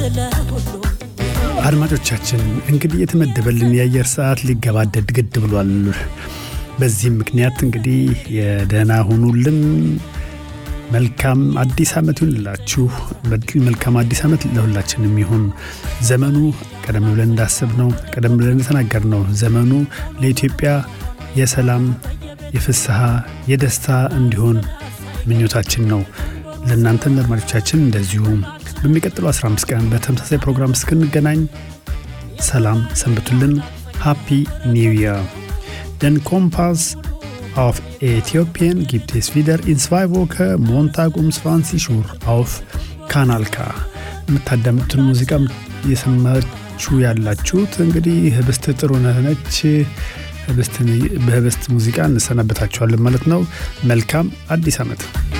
ስለ ሁሉ አድማጮቻችን እንግዲህ የተመደበልን የአየር ሰዓት ሊገባደድ ግድ ብሏል። በዚህም ምክንያት እንግዲህ የደህና ሁኑልን። መልካም አዲስ ዓመት ይሁንላችሁ። መልካም አዲስ ዓመት ለሁላችንም ይሁን። ዘመኑ ቀደም ብለን እንዳሰብነው ቀደም ብለን እንደተናገርነው ዘመኑ ለኢትዮጵያ የሰላም፣ የፍስሐ፣ የደስታ እንዲሆን ምኞታችን ነው። ለእናንተም ለአድማጮቻችን እንደዚሁም በሚቀጥለው 15 ቀን በተመሳሳይ ፕሮግራም እስክንገናኝ ሰላም ሰንብቱልን። ሃፒ ኒው ይር ደን ኮምፓስ auf Äthiopien gibt es wieder in zwei Wochen Montag um 20 Uhr auf Kanal K የምታዳምጡትን ሙዚቃ የሰማችሁ ያላችሁት እንግዲህ ህብስት ጥሩነህ ነች። በህብስት ሙዚቃ እንሰናበታችኋለን ማለት ነው። መልካም አዲስ ዓመት